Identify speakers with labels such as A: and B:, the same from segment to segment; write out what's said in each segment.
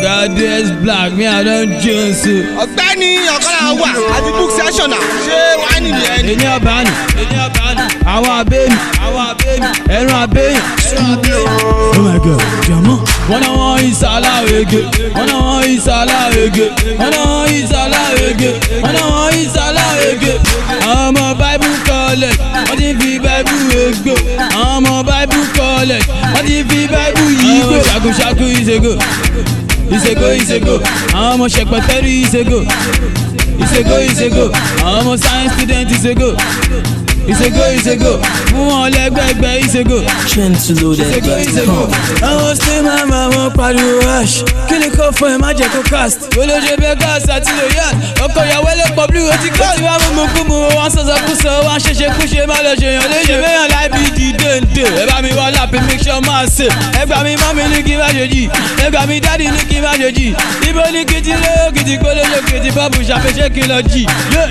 A: Oga DS Black mi I don jones o.
B: ọ̀gbẹ́ni ọ̀kọ́lá wà àti book session náà ṣé wàá nìyẹn ni.
A: Èní ọba ni, èní ọba ni, àwọn abémi, àwọn abémi, ẹran abéyìn, ẹran abéyìn. Oh my God, jọ̀mọ́. Wọ́n náà wọ́n ìsàlá ege, wọ́n náà wọ́n ìsàlá ege, wọ́n náà wọ́n ìsàlá ege, wọ́n náà wọ́n ìsàlá ege. Àwọn ọmọ Bible college, wọ́n ti fi Bible egbò. Àwọn ọmọ Bible college, wọ́n ti fi Bible yìí gbò. Ṣàkúṣàkú ìṣègò, ìṣègò ìṣègò, àwọn ọmọ ṣẹpẹtẹ́rì ìṣègò ìṣègò ìṣègò àwọn ọmọ science student ìṣègò ìṣègò ìṣègò fún wọn lẹ́gbẹ̀gbẹ̀ ìṣègò ìṣègò ìṣègò. àwọn ṣe máa ma wọn pariwo ash kí ni kò fún ẹ má jẹ kó cast. olóṣè bẹ́ẹ̀ gáàsì àti lóyàn ọkọ̀ ìyàwó ẹlẹ́pọ̀ blue ó ti kọ́. ó ti wá mímú kú mu wọn sọ̀sọ̀ kú sọ wọn ṣẹṣẹ kú ṣe má lọ ṣèyàn léṣe. bẹ́yàn láì bí di déńdé ẹ bá mi wá lápẹ́ make sure máa ṣe. ẹ gbà mí mọ́mí ní kí n má ṣe jì ẹ gbà mí dádì ní kí n má ṣe jì. ibo ní kí ti lé òkìtì kó lóṣù kìtì bọ́ọ̀bù ṣàfẹ́ṣẹ́ kí n lọ jì.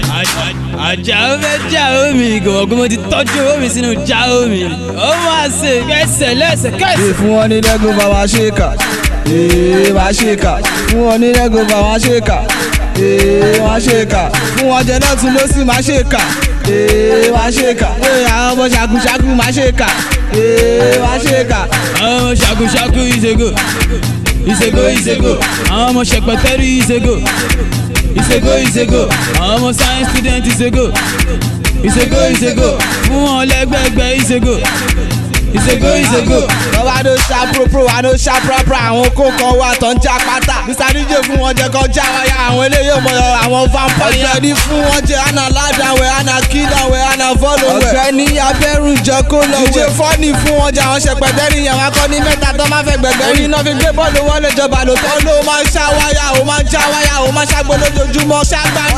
A: àjà ó fẹ́ já omi ìgòkè mo ti tọ́jú omi sínú já omi. ó máa ṣe kẹsẹ̀ lẹ́sẹ̀ kẹsẹ̀.
B: fún wọn ní lẹ́gùn bá wa ṣe kà ee wá ṣe kà fún wọn ní lẹ́gùn bá wa ṣe kà ee wá ṣe kà fún wọn jẹ lọ́tún ló sì má ṣe kà ee wá ṣe kà ee àwọn ọmọ ṣàkúṣàkú má ṣe kà ee wá ṣe kà.
A: àwọn ọmọ ṣàkúṣàkú ìṣègò ìṣègò ìṣègò àwọn ọmọ ṣẹpẹtẹrì ìṣègò ìṣègò ìṣègò àwọn ọmọ science student ìṣègò ìṣègò ìṣègò fún wọn lẹ́gbẹ̀gbẹ̀ ìṣègò ìṣègò ìṣègò.
B: wọ́n wá ló ṣá propro wá ló ṣá prapra àwọn kó kan wá tó ń já pátá mr dj fún wọn jẹ kan já wáyà àwọn eléyìí mọ àwọn vampire ọ̀gbẹ́ni fún wọn jẹ àná ládàwẹ̀ àná kídàwẹ̀ àná fọ́lọ̀wẹ̀ ọ̀gbẹ́ni abẹ́rù jẹ kó lọ wẹ̀ dj fọ́ọ̀nì fún wọn jẹ àwọn ṣẹpẹtẹ nìyẹn wọn kọ́ ní mẹ́ta tó máa fẹ́ gbẹ̀gbẹ́ rí iná fi gbé bọ́ọ̀lù wọlé jọba ló tọ́ ló máa ń ṣá wáyà ó máa ń já wáyà ó máa ṣàgbọ́ lójoojúmọ́ ṣàgbàna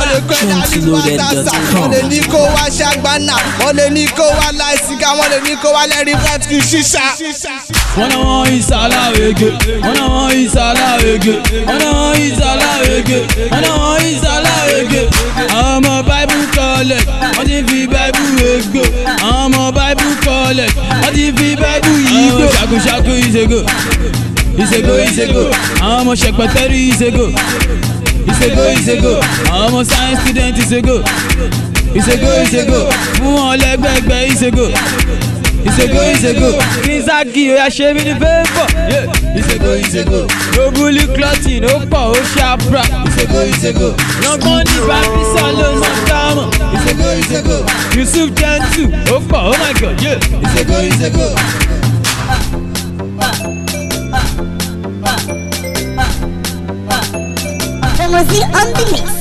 B: wọ́n lè ní kó wá ṣàgbàna wọ́n lè ní kó wá láìsíkà wọ́n lè ní kó wá lẹ́rìí fẹ́tìkì ṣíṣà.
A: wọ́n náà wọ́n ìsàlá ege wọ́n náà wọ́n ìsàlá ege wọ́n náà wọ́n ìsàlá ege wọ́n náà wọ́n ìsàlá ege àwọn ọmọ bible college wọ́n ti fi bible egbò àwọn ọmọ bible college wọ́n ti fi bible yìí gbò. ṣàkúṣàkú ìṣègò ìṣègò ìṣègò àwọn ọmọ ṣẹpẹtẹrì ìṣègò ìṣègò ìṣègò àwọn ọmọ science student ìṣègò ìṣègò ìṣègò fún wọn lẹ́gbẹ̀gbẹ̀ ìṣègò ìṣègò ìṣègò kìnsáàkì oya ṣe mí ní fẹ́fọ̀. ìṣègò ìṣègò lóbulí clothing ó pọ̀ ó ṣàpra. ìṣègò ìṣègò yangan ní bàbísà ló ń dámọ̀. ìṣègò ìṣègò yusuf jẹ́ntù ó pọ̀ oh my god. ìṣègò ìṣègò.
C: Promosi on the mix.